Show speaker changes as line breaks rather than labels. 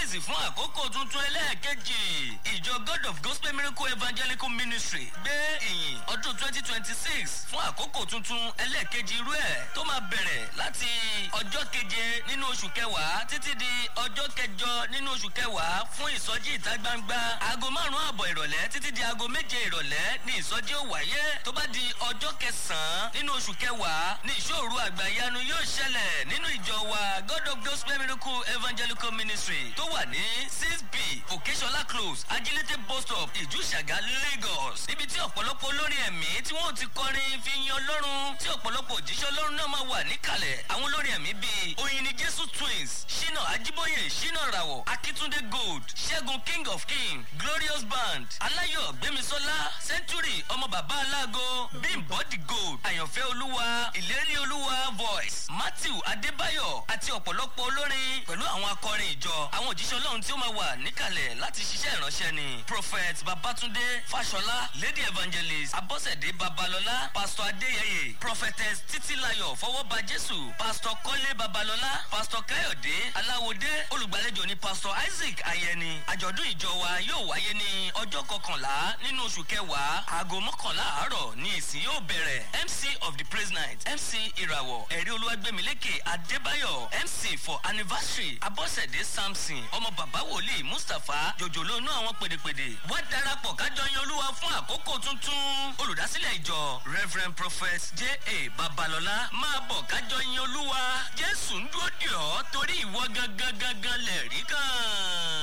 kíyèsí fún àkókò tuntun ẹlẹ́ẹ̀kejì ìjọ god of gospel miracle evangelical ministry gbé ìyìn ọdún twenty twenty six fún àkókò tuntun ẹlẹ́ẹ̀kejì irú ẹ̀ tó máa bẹ̀rẹ̀ láti ọjọ́ keje nínú oṣù kẹwàá títí di ọjọ́ kẹjọ nínú oṣù kẹwàá fún ìsọjí ìta gbangba aago márùn-ún àbọ̀ ìrọ̀lẹ́ títí di aago méje ìrọ̀lẹ́ ní ìsọjí ó wáyé tó bá di ọjọ́ kẹsàn-án nínú oṣù kẹwàá ní ìṣòro àgbàyanu yóò ṣẹlẹ̀ nínú ìjọ wa god of gospel miracle evangelical ministry tó wà ní six b òkèṣọlá close agility bus stop ìjúṣàgá lagos níbi tí ọ̀pọ̀lọpọ̀ olórin ẹ̀mí tí wọ́n ti kọrin fi yan ọlọ́run tí ọ̀pọ̀lọpọ̀ òjíṣẹ́ ọlọ́run náà máa wà níkàlẹ̀ àwọn olórin ẹ̀mí bíi oyin ni jésù twins shina ajiboye shina rawọ akitunde gold ṣẹ́gun king of king glorious band aláyọ̀ gbémisọ́lá century ọmọ bàbá aláago bímbọ́ the gold àyànfẹ́ olúwa ìlérí olúwa voice matthew adébáyọ̀ àti ọ̀pọ̀lọpọ̀ olórin pẹ̀lú àwọn akọrin ìjọ àwọn òjíṣẹ́ ọlọ́run tí ó máa wà níkàlẹ̀ láti ṣiṣẹ́ ìránṣẹ́ ni prophet babatunde fashola lady evangelist abọ́sẹ̀dé babalọ́lá pastor adéyẹyẹ prophetess títílayọ̀ fọwọ́ba jésù pastor kọ́lé babalọ́lá pastor káyọ̀dé aláwòdé olùgbàlejò ni pastor isaac ayẹni àjọ̀dún ìjọ wa yóò wáyé ní ọjọ́ kọkànlá nínú oṣù kẹwàá aago mọ́kànlá àárọ̀ ní ìsìn yóò bẹ̀rẹ̀ mc of the praise night mc ìràwọ̀ ẹ̀rí olúwàgbẹ̀mílẹ́kẹ̀ adébáyọ̀ mc for anniversary abọ́sẹ̀dé samson ọmọ bàbá wòlíì mustapha jòjòló inú àwọn pèdèpèdè wá darapọ̀ kájọ yan olúwa fún àkókò tuntun olùdásílẹ̀ ìjọ reverend prophet j a babalọ́lá máa bọ̀ kájọ yan olúwa jésù ń dúró dì ọ́ torí ìwọ gangan gangan lẹ̀ rí kan.